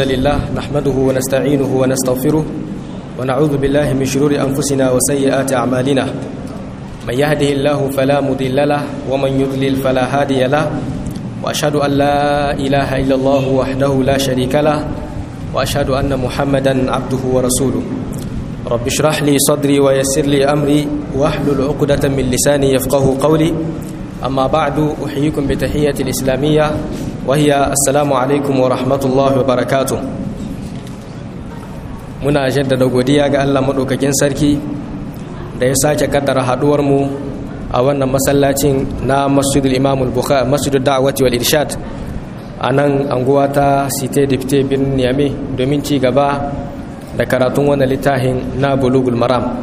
الحمد لله نحمده ونستعينه ونستغفره ونعوذ بالله من شرور أنفسنا وسيئات أعمالنا من يهده الله فلا مضل له ومن يضلل فلا هادي له وأشهد أن لا إله إلا الله وحده لا شريك له وأشهد أن محمدا عبده ورسوله رب اشرح لي صدري ويسر لي أمري واحلل عقدة من لساني يفقه قولي أما بعد أحييكم بتحية الإسلامية وهي السلام عليكم ورحمة الله وبركاته muna jaddada godiya ga Allah maɗaukakin sarki da ya sake kaddara haɗuwarmu a wannan masallacin na masjidul imamul bukhari masjidul da'awati wal irshad a nan anguwa ta site dipte birnin yame domin ci gaba da karatun wannan littafin na bulugul maram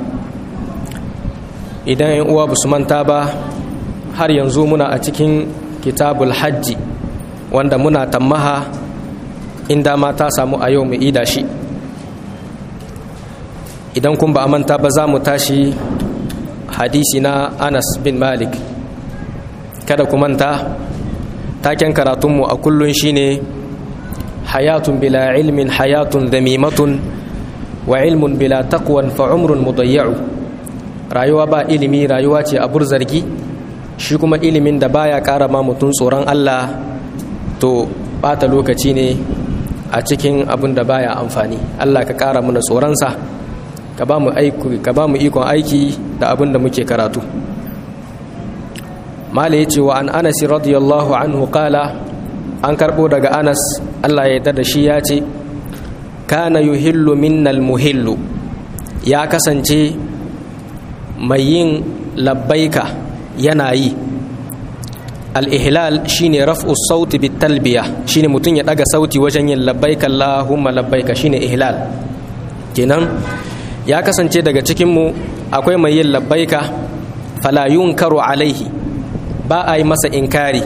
idan yan uwa basu manta ba har yanzu muna a cikin kitabul hajji wanda muna tammaha inda ma ta samu a yau mu ida shi idan kun ba a manta ba za mu tashi hadisi na anas bin malik kada ku manta taken karatunmu a kullun shine hayatun bila ilmin hayatun damimatun wa ilmun bila taqwan fa umrun mudayya'u rayuwa ba ilimi rayuwa ce abur zargi shi kuma ilimin da baya kara ma mutum tsoron Allah to bata lokaci ne a cikin abin da baya amfani Allah ka kara mana tsoronsa ka ba mu ikon aiki da abin da muke karatu mala ya ce wa an anasi radiyallahu anhu kala an karbo daga anas Allah ya yarda da shi ya ce kana yuhillu minnal muhillu ya kasance mai yin labbaika yana yi al-ihlal shine raf'u sauti bit talbiya shine mutum ya daga sauti wajen yin labbaika Allahumma labbaika shine ihlal kenan ya kasance daga cikinmu akwai mai yin labbaika fala yunkaru alaihi ba a yi masa inkari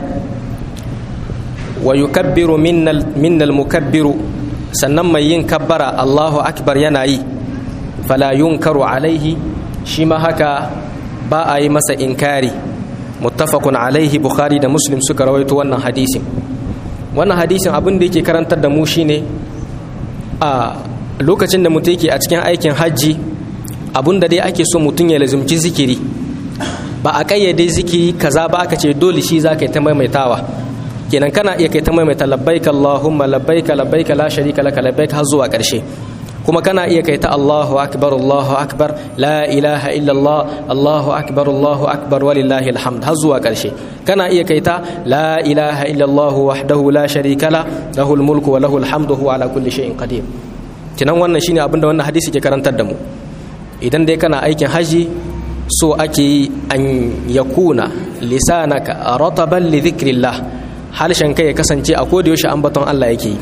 wa yukabbiru minnal mukabbiru sannan mai yin kabbara Allahu akbar yana yi fala yunkaru alaihi shi ma haka ba a yi masa inkari muttafaqun alaihi bukhari da muslim suka rawaito wannan hadisin wannan hadisin abin da yake karantar da mu shine a lokacin da mutum yake a cikin aikin hajji abun da dai ake so mutum ya lazumci zikiri ba a kayyade zikiri kaza ba aka ce dole shi za ka yi ta maimaitawa kenan kana iya kai ta maimaita labbaika allahumma labbaika labbaika la sharika laka labbaika har zuwa karshe kuma kana iya kai ta allahu akbar allahu akbar la ilaha illallah allahu akbar allahu akbar walillahi alhamd har zuwa karshe kana iya kai ta la ilaha illallah wahdahu la sharika la lahul mulku wa lahul hamdu huwa ala kulli shay'in qadir kinan wannan shine abin da wannan hadisi ke karantar da mu idan dai kana aikin haji so ake yi an yakuna lisanaka rataban li dhikrillah halshen kai ya kasance a koda yaushe ambaton Allah yake yi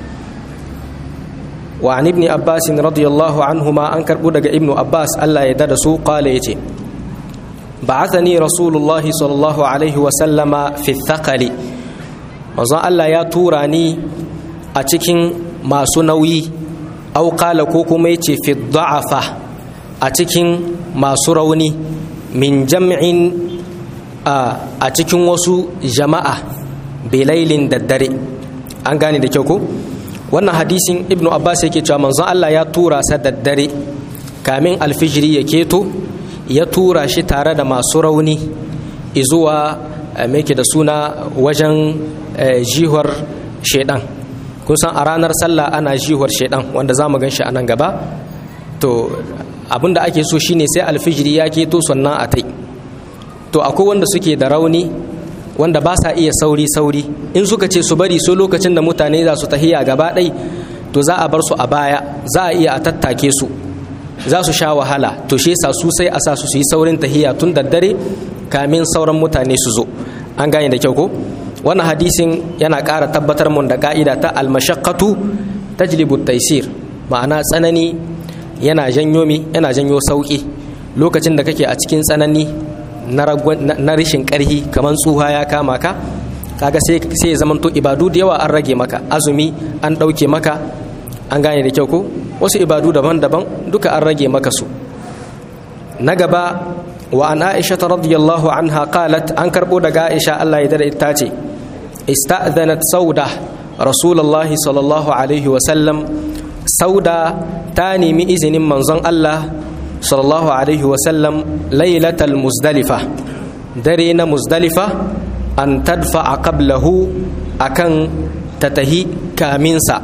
wa an ibn abbas radiyallahu anhuma an karbu daga ibn abbas Allah ya dada su qala yace ba'athani rasulullahi sallallahu alaihi wa sallama fi thaqali manzon Allah ya tura ni a cikin masu nauyi auƙala ko kuma ya ce fi da'afa a cikin masu rauni min jam'in a cikin wasu jama'a bilailin daddare an gane da kyau ko wannan hadisin ibnu abbas yake cewa manzon Allah ya tura sa daddare kamin alfijiri ya keto ya tura shi tare da masu rauni izuwa ke da suna wajen jihar shaidan kun san a ranar sallah ana jihuwar shaidan wanda za mu gan shi a nan gaba to abinda ake so shine sai alfijiri ya keto sannan a tai to akwai wanda suke da rauni wanda ba sa iya sauri sauri in suka ce su bari so lokacin da mutane za su tahiya gaba ɗai to za a bar su a baya za a iya a tattake su za su sha wahala to shi yasa su sai a sa su su yi saurin tahiya tun da dare kamin sauran mutane su zo an gane da kyau ko wannan hadisin yana ƙara tabbatar mun da ka'ida ta almashaqqatu tajlibu taysir ma'ana tsanani yana janyo mi yana janyo sauki lokacin da kake a cikin tsanani na rashin ƙarhi kamar tsuha ya kama ka kaga sai sai ya zamanto ibadu da yawa an rage maka azumi an ɗauke maka an gane da kyau ko wasu ibadu daban-daban duka an rage maka su na gaba wa an aisha radiyallahu anha qalat an karbo daga aisha Allah ya dare ita ce ista'dhanat sauda rasulullahi sallallahu alaihi wasallam sauda ta nemi izinin manzon Allah sallallahu alaihi wasallam lailatal muzdalifa dare na muzdalifa an tadfa a qablahu akan ta tahi kaminsa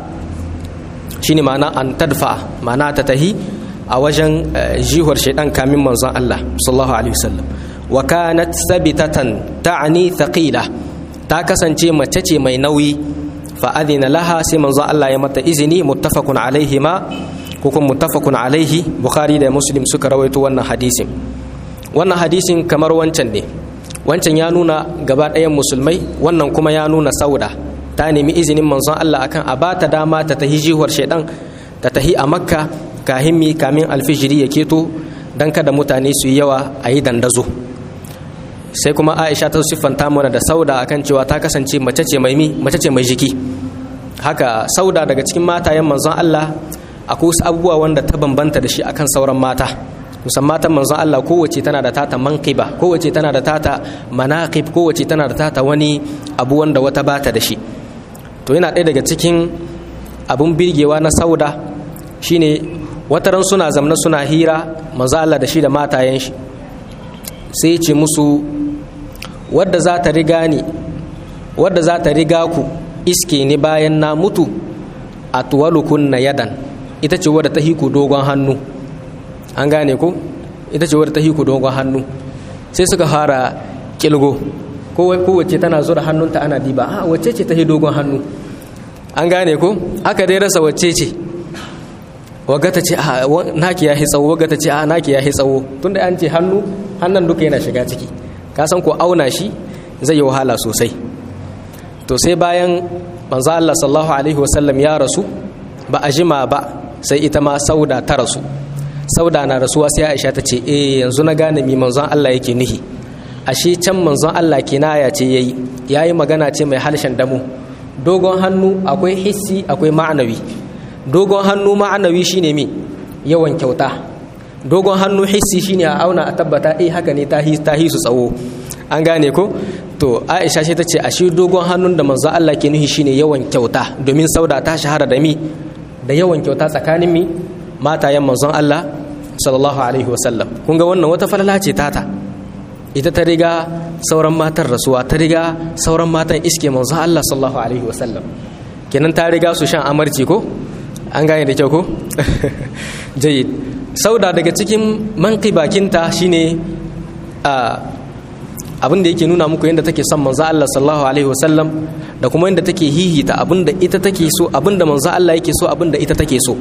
shine ma'ana an tadfa ma'ana ta tahi a wajen jihar shaidan kamin manzon Allah sallallahu alaihi wasallam wa kanat sabitatan ta'ani thaqila ta kasance mace ce mai nauyi fa adina laha sai manzon Allah ya mata izini muttafaqun alaihi ma ko kuma muttafaqun alaihi bukhari da muslim suka rawaito wannan hadisin wannan hadisin kamar wancan ne wancan ya nuna gaba ɗayan musulmai wannan kuma ya nuna sauda ta nemi izinin manzon Allah akan a bata dama ta tahi jihuwar shaidan ta tahi a makka kahimmi kamin alfijiri ya keto don kada mutane su yi yawa a yi dandazo sai kuma aisha ta siffanta mana da sauda akan cewa ta kasance mace ce mai mi mace ce mai jiki haka sauda daga cikin matayen manzon Allah akwai wasu abubuwa wanda ta bambanta da shi akan sauran mata musamman matan manzon Allah kowace tana da tata manqiba kowace tana da tata manaqib kowace tana da tata wani abu wanda wata bata da shi to yana ɗaya daga cikin abun birgewa na sauda shine wataran suna zamna suna hira manzo Allah da shi da matayen shi sai ce musu wadda za ta riga ni wadda za ta riga ku iske ni bayan na mutu a tuwalukun na yadan ita ce wadda ta hiku dogon hannu an gane ko ita ce wadda ta hiku dogon hannu sai suka fara kilgo kowace tana zura hannunta ana diba a wacce ce ta hi dogon hannu an gane ko aka dai rasa wacce ce waga ta ce a naki ya tsawo waga ta ce a naki ya tsawo tunda an ce hannu hannun duka yana shiga ciki ka san ko auna shi zai yi wahala sosai to sai bayan manzo Allah sallallahu alaihi wasallam ya rasu ba a jima ba sai ita ma sauda ta rasu sauda na rasuwa sai Aisha ta ce eh yanzu na gane mi manzon Allah yake nihi ashe can manzon Allah kinaya ce yayi yayi magana ce mai halshen damu dogon hannu akwai hissi akwai ma'anawi dogon hannu ma'anawi shine mi yawan kyauta dogon hannu hissi shine a auna a tabbata eh haka ne ta hi su tsawo an gane ko to aisha ce ta ce a shi dogon hannun da manzo Allah ke nuhi shine yawan kyauta domin sauda ta shahara da mi da yawan kyauta tsakanin mi matayen manzon Allah sallallahu alaihi wasallam kun ga wannan wata falala ce tata ita ta riga sauran matan rasuwa ta riga sauran matan iske manzon Allah sallallahu alaihi wasallam kenan ta riga su shan amarci ko an gane da kyau ko jayyid sauda daga cikin manki bakinta shine abin da yake nuna muku yadda take son manzo Allah sallallahu alaihi wasallam da kuma yadda take hihita abin da ita take so abin da manzo Allah yake so abin da ita take so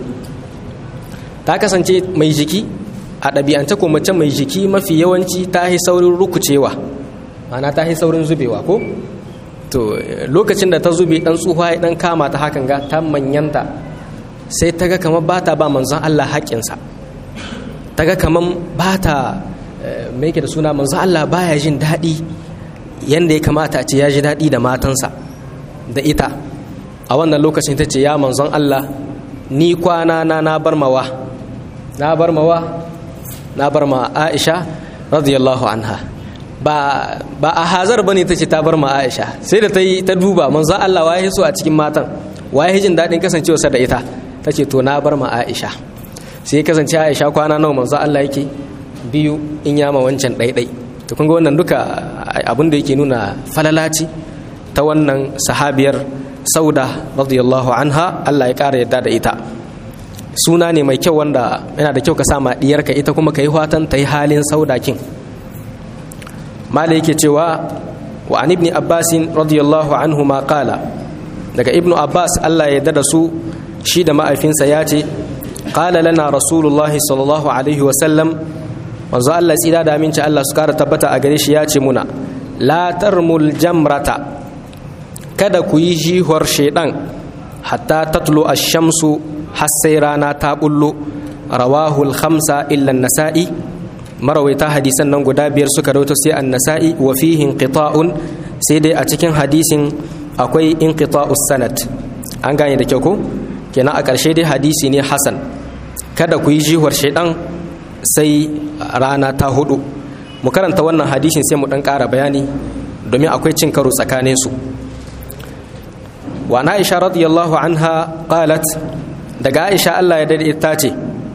ta kasance mai jiki a ɗabi'ance ko mace mai jiki mafi yawanci ta yi saurin rukucewa ma'ana ta yi saurin zubewa ko to lokacin da ta zube dan tsuha ya dan kama ta hakan ga ta manyanta sai ta ga kamar ba ta ba manzon Allah haƙƙinsa ta ga kamar ba ta mai da suna manzon Allah baya jin daɗi yadda ya kamata a ce ya ji daɗi da matansa da ita a wannan lokacin ta ce ya manzon Allah ni kwana na na bar mawa na bar mawa na bar ma Aisha radiyallahu anha ba ba a hazar bane ta ce ta bar ma Aisha sai da ta yi ta duba manzon Allah waye so a cikin matan waye jin daɗin kasancewarsa da ita ta ce to na bar ma aisha sai kasance aisha kwana nawa manzo Allah yake biyu in yama wancan ɗaiɗai to kun ga wannan duka abin da yake nuna falalaci ta wannan sahabiyar sauda radiyallahu anha Allah ya ƙara yadda da ita suna ne mai kyau wanda yana da kyau ka sama diyarka ita kuma ka yi fatan ta yi halin saudakin mala yake cewa wa an ibni abbasin radiyallahu anhu ma qala daga ibnu abbas Allah ya da su shi da ma'aifinsa ya ce qala lana rasulullahi sallallahu alaihi wa sallam manzo Allah tsira da aminci Allah su kara tabbata a gare shi ya ce muna la tarmul jamrata kada ku yi jihuwar shaidan hatta tatlu ash-shamsu har sai rana ta bullo rawahul khamsa illa nasa'i marawaita hadisan nan guda biyar suka rawaito sai an-nasa'i wa fihi inqita'un sai dai a cikin hadisin akwai inqita'us sanad an gane da kyau ko kenan a ƙarshe dai hadisi ne hasan kada ku yi jihuwar shaidan sai rana ta hudu mu karanta wannan hadisin sai mu dan ƙara bayani domin akwai cin karo tsakanin su wa aisha radiyallahu anha qalat daga aisha Allah ya dade ta ce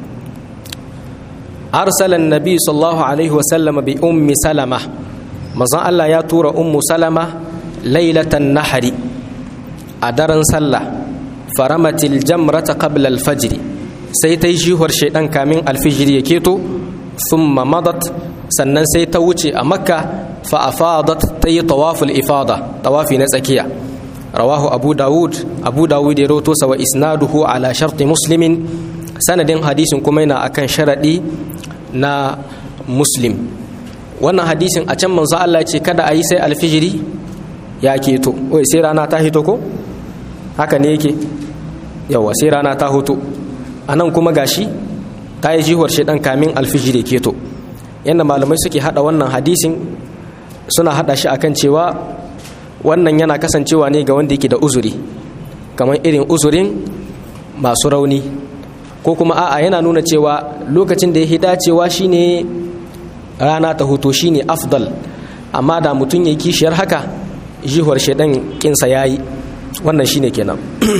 arsala annabi sallallahu alaihi wa sallam bi ummi salama manzon Allah ya tura ummu salama lailatan nahari a daren sallah faramatil jamrata qabla al-fajr sai ta yi jihuwar shaidan kamin alfijir ya keto thumma madat sannan sai ta wuce a makka fa afadat ta yi tawaful ifada tawafi na tsakiya rawahu abu dawud abu dawud ya roto sa wa isnaduhu ala sharti muslimin sanadin hadisin kuma yana akan sharadi na muslim wannan hadisin a can manzo Allah ya ce kada a yi sai alfijiri ya keto wai sai rana ta hito ko haka ne yake yawa sai rana ta hoto a nan kuma gashi ta yi jihuwar shaidan kamin alfijiri keto yadda malamai suke hada wannan hadisin suna hada shi akan cewa wannan yana kasancewa ne ga wanda yake da uzuri kamar irin uzurin masu rauni ko kuma a'a yana nuna cewa lokacin da ya dacewa shine rana ta hoto shine afdal amma da mutum ya kishiyar haka jihuwar shaidan kinsa yayi wannan shine kenan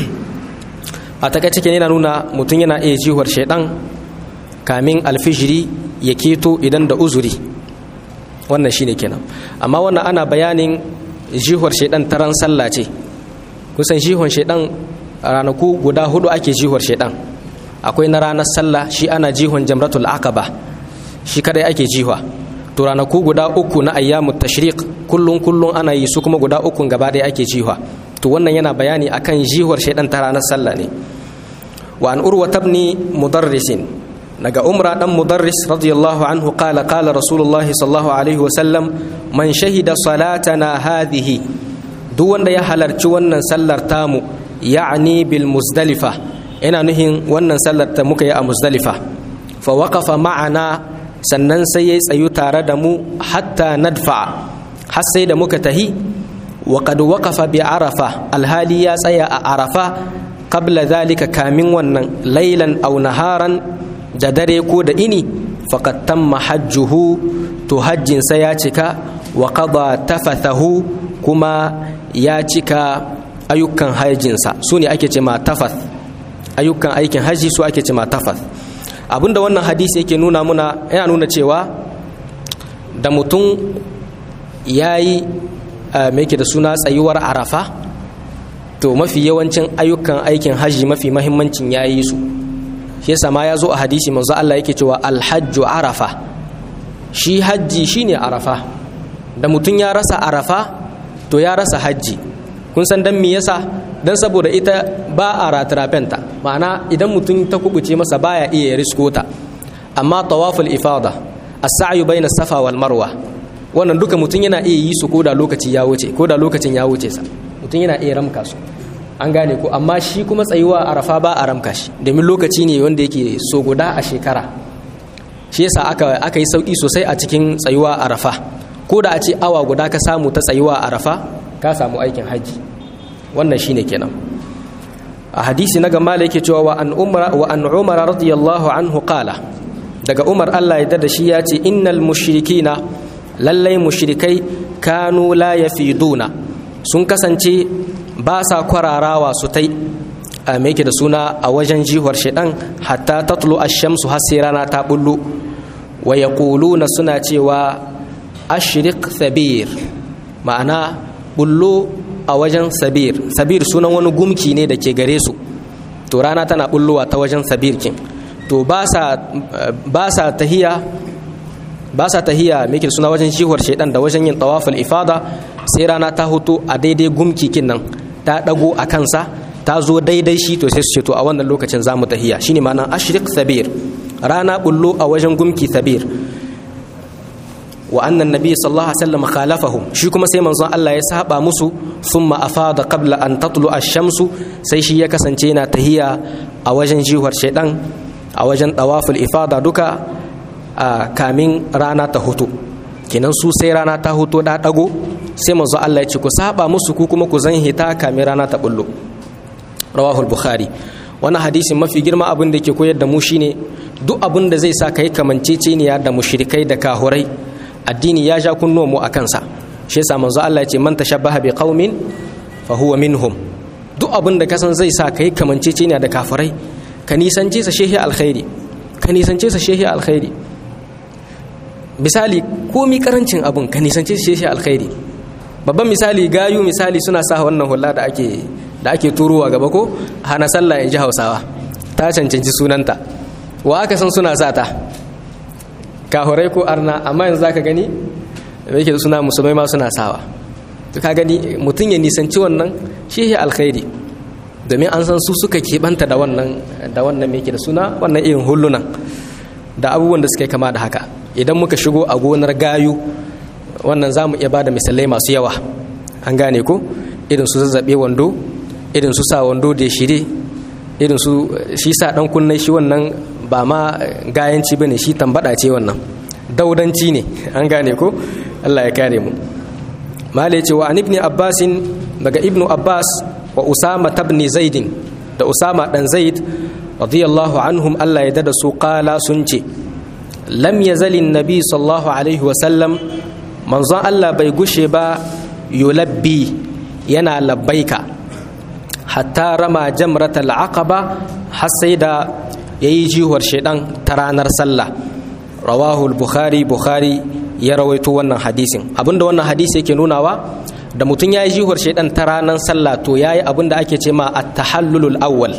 a takaice kenan yana nuna mutum yana iya jihuwar shaidan kamin alfijiri ya keto idan da uzuri wannan shine kenan amma wannan ana bayanin jihuwar shaidan ta ran sallah ce kusan jihuwar shaidan ranaku guda hudu ake jihuwar shaidan akwai na ranar sallah shi ana jihon jamratul aqaba shi kadai ake jihwa to ranaku guda uku na ayyamut tashriq kullun kullun ana yi su kuma guda uku gaba ɗaya ake jihwa to wannan yana bayani akan jihuwar shaidan ta ranar sallah ne wa an urwa tabni mudarrisin daga umra dan mudarris radiyallahu anhu qala qala rasulullah sallallahu alaihi wasallam man shahida salatana hadhihi duk wanda ya halarci wannan sallar tamu ya'ni bil muzdalifa ina nuhin wannan sallar ta muka yi a muzdalifa fa waqafa ma'ana sannan sai ya tsayu tare da mu hatta nadfa har sai da muka tahi wa qad waqafa bi arafa alhali ya tsaya a arafa qabla zalika kamin wannan lailan aw naharan da dare ko da ini faqad tamma hajjuhu to hajjin sa ya cika wa qada tafathahu kuma ya cika ayyukan hajjinsa su ne ake ce ma tafath ayyukan aikin haji su ake ce ma tafath abinda wannan hadisi yake nuna muna yana nuna cewa da mutum ya yi mai da suna tsayuwar arafa to mafi yawancin ayyukan aikin haji mafi mahimmancin ya yi su shi yasa ma ya zo a hadisi manzo Allah yake cewa alhajju arafa shi hajji shine arafa da mutum ya rasa arafa to ya rasa hajji kun san dan me yasa dan saboda ita ba a ratirafenta ma'ana idan mutum ta kubuce masa baya iya risko ta amma tawaful ifada as-sa'yu bayna safa wal marwa wannan duka mutum yana iya yi su koda lokaci ya wuce koda lokacin ya wuce sa mutum yana iya ramka su an gane ko amma shi kuma tsayuwa arafa ba a ramka shi domin lokaci ne wanda yake so guda a shekara shi yasa aka aka yi sauki sosai a cikin tsayuwa arafa ko da a ce awa guda ka samu ta tsayuwa arafa ka samu aikin hajji wannan shine kenan a hadisi na gama da yake cewa wa an umar wa an umar radiyallahu anhu qala daga umar Allah ya da shi ya ce innal mushrikina lallai mushrikai kanu la yafiduna sun kasance ba sa kwararawa su tai a yake da suna a wajen jihuwar shaidan hatta tatlu ash-shamsu har sai rana ta bullo wa yaquluna suna cewa ashriq sabir ma'ana bullo a wajen sabir sabir sunan wani gumki ne da ke gare su to rana tana bullowa ta wajen sabir kin to ba sa tahiya ba sa tahiya mai suna wajen shihuwar shaidan da wajen yin tawaful ifada sai rana ta hutu a daidai gumki kin nan ta dago a kansa ta zo daidai shi to sai su ce to a wannan lokacin za mu tahiya shine ma'anar ashrik sabir rana bullo a wajen gumki sabir wa annan nabi sallallahu alaihi wasallam khalafahum shi kuma sai manzon Allah ya saba musu thumma afada qabla an tatlu ash-shamsu sai shi ya kasance yana tahiya a wajen jihuwar shaidan a wajen tawaful ifada duka a kamin rana ta hutu kenan su sai rana ta hutu da dago sai manzon Allah ya ce ku saba musu ku kuma ku zan hita kamin rana ta bullo rawahul bukhari wannan hadisin mafi girma abin da ke koyar da mu shine duk abin da zai sa kai kamanceceniya da mushrikai da kahurai addini ya sha kunnuwa mu a kansa shi yasa manzo Allah ya ce man tashabbaha bi qaumin fa huwa minhum duk abin da kasan zai sa kai kamanceceniya da kafirai ka nisance sa shehi alkhairi ka nisance sa shehi alkhairi misali komi karancin abin ka nisance sa shehi alkhairi babban misali gayu misali suna sa wannan hula da ake da ake turowa gaba ko hana sallah in ji hausawa ta cancanci sunanta wa aka san suna sa ta kahurai ko arna amma yanzu zaka gani da yake suna musulmai ma suna sawa to ka gani mutum ya nisanci wannan shi alkhairi domin an san su suka keɓanta da wannan da wannan me da suna wannan irin hullunan da abubuwan da suka kama da haka idan muka shigo a gonar gayu wannan za mu iya ba da misalai masu yawa an gane ko irin su zazzaɓe wando irin su sa wando da shire irin su shi sa ɗan kunnen shi wannan ba ma gayanci ba ne shi tambada ce wannan daudanci ne an gane ko allah ya kare mu mala ce wa an ibni abbasin daga ibnu abbas wa usama tabni zaidin da usama dan zaid radiyallahu anhum allah ya dada su kala sun ce lam yazali nabi sallallahu alaihi wasallam manzon allah bai gushe ba yulabbi yana labbaika hatta rama jamratal aqaba har sai da yayi jihuwar shaidan ta ranar sallah rawahu bukhari bukhari ya rawaito wannan hadisin abinda wannan hadisi yake nunawa da mutum ya yi jihuwar shaidan ta ranar sallah to ya yi abinda ake ce ma at-tahallulul awwal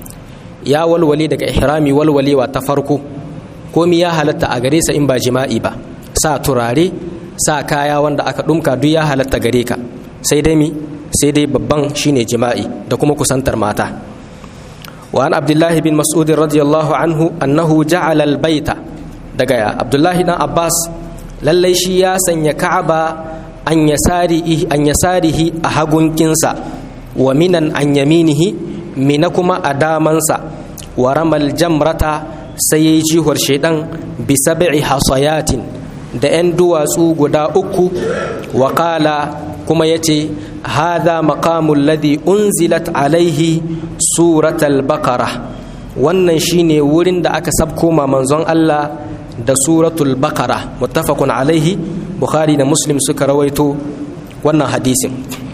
ya walwale daga ihrami walwalewa ta farko komi ya halatta a gare sa in ba jima'i ba sa turare sa kaya wanda aka dumka duk ya halatta gare ka sai dai mi sai dai babban shine jima'i da kuma kusantar mata wa an abdullahi bin mas'ud radiyallahu anhu annahu ja'ala al-baita daga abdullahi dan abbas lallai shi ya sanya ka'aba an yasarihi an yasarihi a hagunkinsa wa minan an yaminihi mina kuma a damansa wa ramal jamrata sai yayi jihar shaidan bi sab'i hasayatin da 'yan duwatsu guda uku wa qala kuma yace hadha maqamul ladhi unzilat alaihi suratul baqara wannan shine wurin da aka sabko ma manzon Allah da suratul baqara muttafaqun alaihi bukhari da muslim suka rawaito wannan hadisin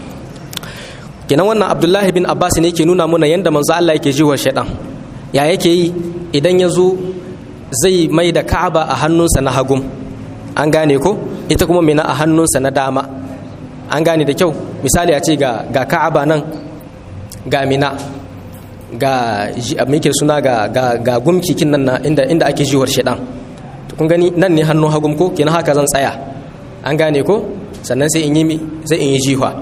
kenan wannan abdullahi bin abbas ne yake nuna muna yanda manzo Allah yake jiwa shaidan ya yake yi idan ya zo zai mai da ka'aba a hannunsa na hagum an gane ko ita kuma mina a hannunsa na dama an gane da kyau misali a ce ga, ga ka'aba nan ga mina ga muke suna ga, ga, ga gumkikin nan na inda, inda ake jiwar shaidan kun gani nan ne hannun hagum ko kenan haka zan tsaya an gane ko sannan sai in yi sai in yi jiwa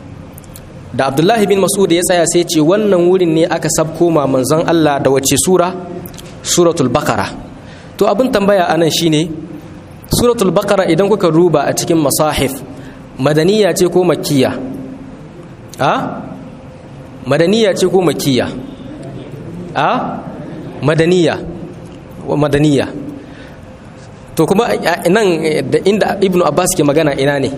da abdullahi bin mas'ud ya tsaya sai ce wannan wurin ne aka sabko ma manzon Allah da wace sura suratul baqara to abin tambaya anan shine suratul baqara idan kuka ruba a cikin masahif madaniya ce ko makkiya a madaniya ce ko makkiya a madaniya wa madaniya to kuma nan da inda ibnu abbas ke magana ina ne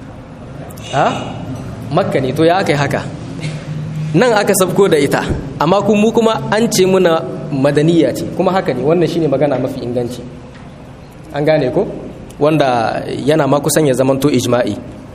a makka ne to ya aka yi haka nan aka sabko da ita amma mu kuma an ce muna madaniya ce kuma haka ne wannan shine magana mafi inganci an gane ko wanda yana ma kusan ya zamanto ijma'i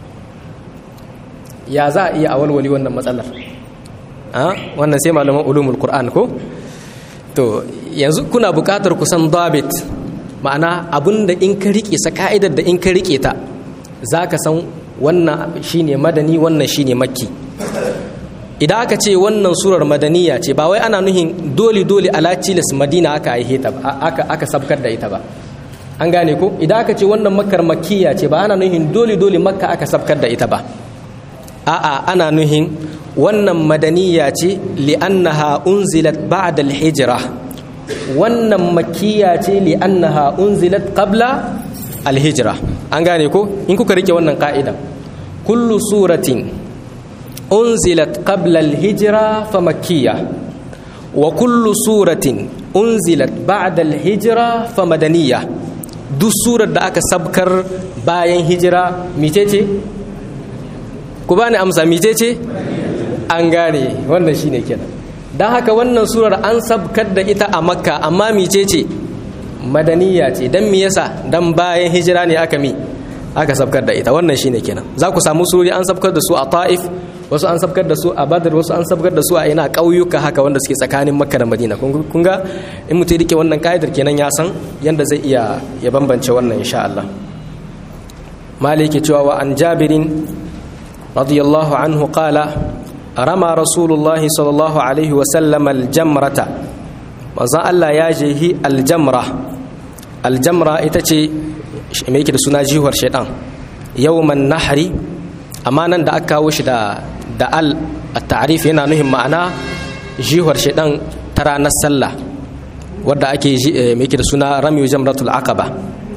ya za a iya awalwali wannan matsalar wannan sai malaman ulumul qur'an ko to yanzu kuna buƙatar kusan dabit ma'ana abinda in ka rike sa ka'idar da in ka rike ta zaka san wannan shine madani wannan shine makki idan aka ce wannan surar madaniya ce ba wai ana nuhin dole dole ala tilas madina aka aihe ta aka aka sabkar da ita ba an gane ko idan aka ce wannan makkar makkiya ce ba ana nuhin dole dole makka aka sabkar da ita ba a'a ana nuhin wannan madaniya ce li'annaha unzilat ba'da al-hijra wannan makkiya ce li'annaha unzilat qabla al-hijra an gane ko in kuka rike wannan ka'ida kullu suratin unzilat qabla al-hijra fa makkiyya wa kullu suratin unzilat ba'da al-hijra fa madaniyya duk surar da aka sabkar bayan hijira mitece ku bani amsa mitece an gane wannan shine kenan dan haka wannan surar an sabkar da ita a makka amma mitece madaniya ce dan me yasa dan bayan hijira ne aka mi aka sabkar da ita wannan shine kenan za ku samu surori an sabkar da su a ta'if wasu an sabkar da su a badar wasu an sabkar da su a ina ƙauyuka haka wanda suke tsakanin makka da madina kun ga in mutum rike wannan ka'idar kenan ya san yanda zai iya ya bambance wannan insha Allah maliki cewa wa an jabirin radiyallahu anhu qala rama rasulullah sallallahu alaihi wa sallam aljamrata manzon Allah ya jehi aljamra aljamra ita ce me yake da suna jihuwar shaitan yawman nahri amma nan da aka kawo shi da da al at-ta'rif yana nuhin ma'ana jihuwar shaitan ta ranar sallah wadda ake me yake da suna ramiyu jamratul aqaba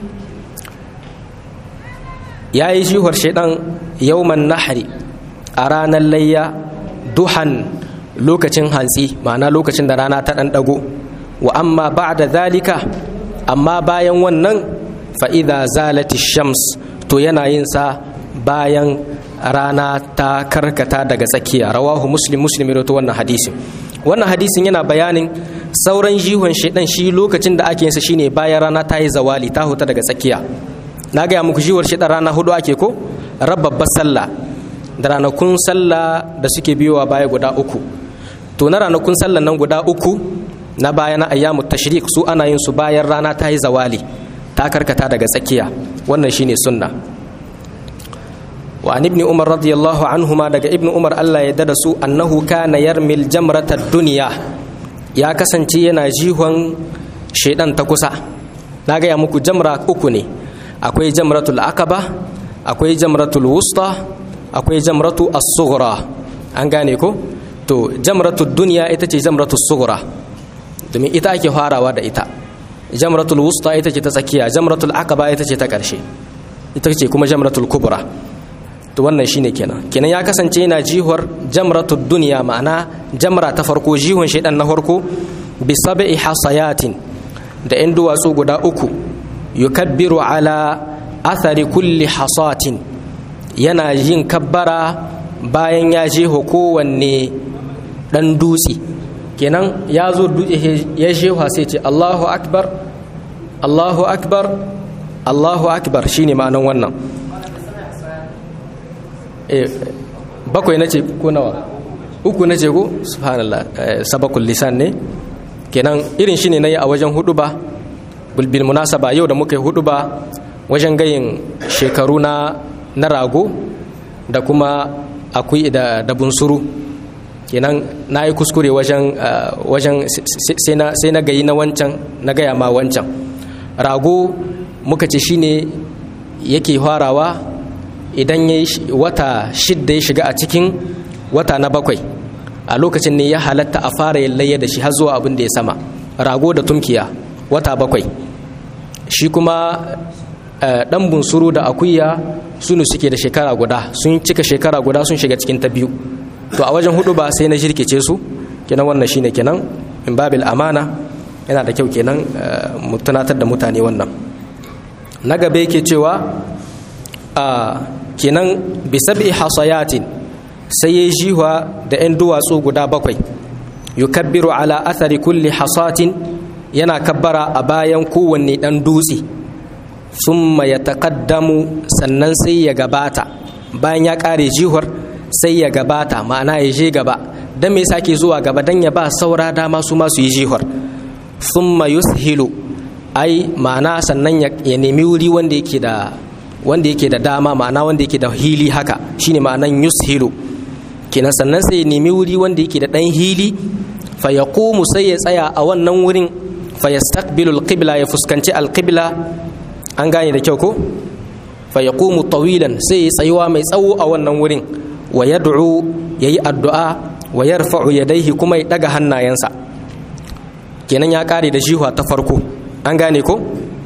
yayi jihuwar shaitan yawman nahri a ranar layya duhan lokacin hantsi ma'ana lokacin da rana ta ɗan ɗago wa amma ba'da zalika amma bayan wannan fa'iza zalati shams to yana yin sa bayan rana ta karkata daga tsakiya rawahu muslim muslim rawaito wannan hadisin wannan hadisin yana bayanin sauran jihon shaidan shi lokacin da ake yinsa shine bayan rana ta yi zawali ta huta daga tsakiya na gaya muku jiwar shaidan rana hudu ake ko rababbar sallah da ranakun sallah da suke biyowa baya guda uku to na ranakun sallah nan guda uku na baya na ayyamu tashrik su ana yin su bayan rana ta yi zawali ta karkata daga tsakiya wannan shine sunna wa an ibni umar radiyallahu anhuma daga ibni umar Allah ya dada su annahu kana yarmil jamrata dunya ya kasance yana jihon shaidan ta kusa na gaya muku jamra uku ne akwai jamratul akaba akwai jamratul wusta akwai jamratu as-sughra an gane ko to jamratul dunya ita ce jamratul sughra domin ita ake farawa da ita jamratul wusta ita ce ta tsakiya jamratul aqaba ita ce ta ƙarshe ita ce kuma jamratul kubra to wannan shine kenan kenan ya kasance yana jihar jamratul dunya ma'ana jamra ta farko jihon shaidan na farko bi sab'i hasayatin da yan duwatsu guda uku yukabbiru ala athari kulli hasatin yana yin kabbara bayan ya jeho kowanne dan dutse kenan ya zo ya shewa sai ce Allahu akbar Allahu akbar Allahu akbar shine ma'anan wannan eh bakwai nace ko nawa uku nace ko subhanallah sabakul lisan ne kenan irin shine nayi a wajen hudu ba bil munasaba yau da muka yi hudu ba wajen gayin shekaru na na rago da kuma akwai da da bunsuru kenan na yi kuskure wajen wajen sai na gayi na wancan na gaya ma wancan rago muka ce shine yake farawa idan ya wata shidda ya shiga a cikin wata na bakwai a lokacin ne ya halatta a fara yin layya da shi har zuwa abin da ya sama rago da tumkiya wata bakwai shi kuma dan bunsuru da akuya sunu suke da shekara guda sun cika shekara guda sun shiga cikin ta biyu to a wajen hudu ba sai na shirkice su kenan wannan shine kenan in babil amana yana da kyau kenan mu tunatar da mutane wannan na gaba yake cewa a kenan bisabi hasayatin sai ya jiwa da 'yan duwatsu guda bakwai yukabbiru ala athari kulli hasatin yana kabbara a bayan kowanne dan dutse summa ya taƙaddamu sannan sai ya gabata bayan ya ƙare jihar sai ya gabata ma'ana ya je gaba don me sake zuwa gaba don ya ba saura dama su masu yi jihar summa yushilu ai ma'ana sannan ya nemi wuri wanda yake da wanda yake da dama ma'ana wanda yake da hili haka shine ma'anan yushilu kenan sannan sai ya nemi wuri wanda yake da dan hili fa yaqumu sai ya tsaya a wannan wurin fa yastaqbilu alqibla ya fuskanci alqibla an gane da kyau ko fa yaqumu tawilan sai ya tsayuwa mai tsawo a wannan wurin wa yad'u yayi addu'a wa yarfa'u yadayhi kuma ya daga hannayensa kenan ya kare da jihuwa ta farko an gane ko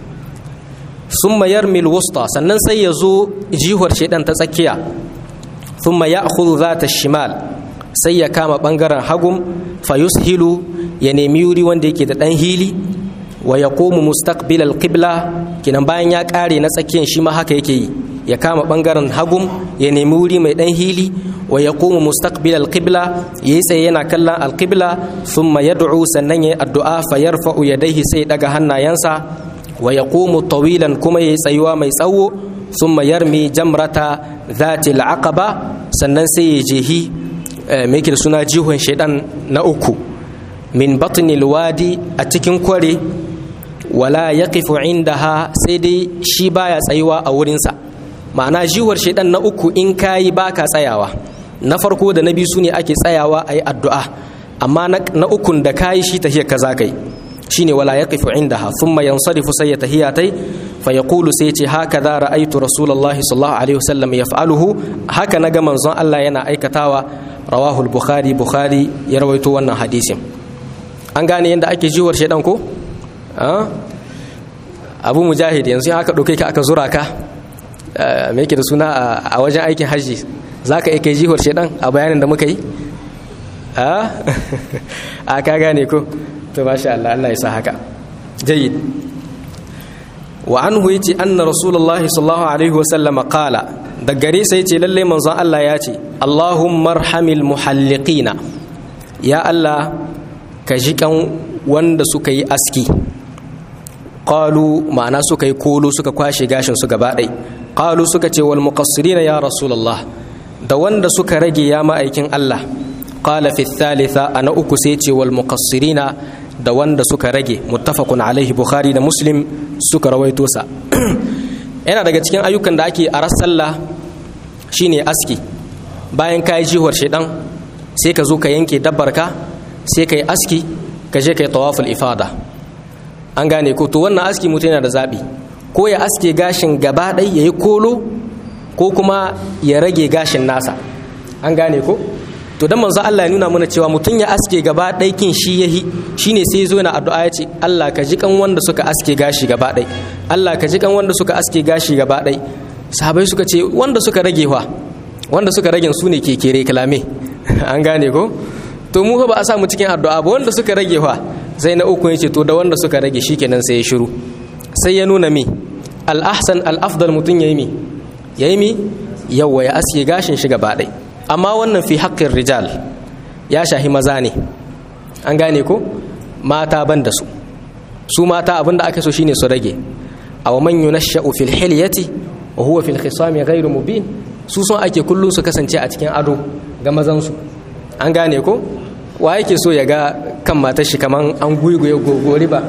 summa yarmil wusta sannan sai ya zo jihuwar shedan ta tsakiya thumma ya'khudhu zata shimal sai ya kama bangaren hagum fa yushilu ya nemi wuri wanda yake da dan hili wa yaqumu mustaqbil alqibla kinan bayan ya kare na tsakiyan shi ma haka yake yi ya kama bangaren hagum ya nemi wuri mai dan hili wa yaqumu mustaqbil alqibla yayi tsaye yana kallon alqibla thumma yad'u sannan yayi addu'a fa yarfa'u yadayhi sai daga hannayensa wa yaqumu tawilan kuma yayi tsayuwa mai tsawo thumma yarmi jamrata dhati alaqaba sannan sai ya jehi mai da suna jihon shaidan na uku min batnil wadi a cikin kware wala ya kifu indaha sai dai shi baya tsayuwa a wurinsa ma'ana jihuwar shaidan na uku in kayi baka tsayawa na farko da na biyu su ne ake tsayawa a yi addu'a amma na ukun da kayi shi tahiyar ka za kai shine wala yaqifu indaha thumma yansarifu sai ya tahiyatai fa yaqulu sai ce haka za ra'aytu rasulullahi sallallahu alaihi wasallam yaf'aluhu haka naga manzon Allah yana aikatawa rawahu al-bukhari bukhari ya rawaito wannan hadisin an gane yadda ake jiwar shedan ko abu mujahid yanzu haka ɗauke ka aka zura ka me yake da suna a wajen aikin hajji za ka iya jiwar shedan a bayanin da muka yi a ka gane ko to masha Allah Allah ya sa haka jayyid wa anhu yace anna rasulullahi sallallahu alaihi wa sallam qala da gare sai yace lalle manzon Allah ya ce Allahumma arhamil muhalliqina ya Allah ka ji kan wanda suka yi aski qalu ma'ana suka yi kolo suka kwashe gashin su gaba ɗai qalu suka ce wal muqassirina ya rasulullah da wanda suka rage ya ma'aikin Allah qala fi thalitha ana uku sai ce wal muqassirina da wanda suka rage muttafaqun alaihi bukhari da muslim suka rawaito sa yana daga cikin ayyukan da ake a sallah shine aski bayan ka yi jihuwar shaidan sai ka zo ka yanke dabbar ka sai ka yi aski ka je ka yi tawaful ifada an gane ko to wannan aski mutum yana da zaɓi ko ya aske gashin gaba ɗai ya yi kolo ko kuma ya rage gashin nasa an gane ko to dan manzo Allah ya nuna mana cewa mutum ya aske gaba ɗai kin shi yahi shine sai zo yana addu'a ya ce Allah ka ji kan wanda suka aske gashi gaba ɗai Allah ka ji kan wanda suka aske gashi gaba ɗai sahabai suka ce wanda suka rage wa wanda suka rage su ne ke kere kalame an gane ko to mu ba a samu cikin addu'a ba wanda suka rage wa sai na uku yace to da wanda suka rage shikenan sai ya shiru sai ya nuna mi al ahsan al afdal mutun yayi mi yayi mi yawa ya aske gashin shi gaba ɗai amma wannan fi haƙƙin rijal ya shahi maza ne an gane ko mata ban da su su mata abinda aka so shine su rage aw man yunashsha'u fil hilyati wa huwa fil khisami ghairu mubin su son ake kullu su kasance a cikin ado ga mazan su an gane ko wa yake so ya ga kan matar shi kaman an guiguye gogori ba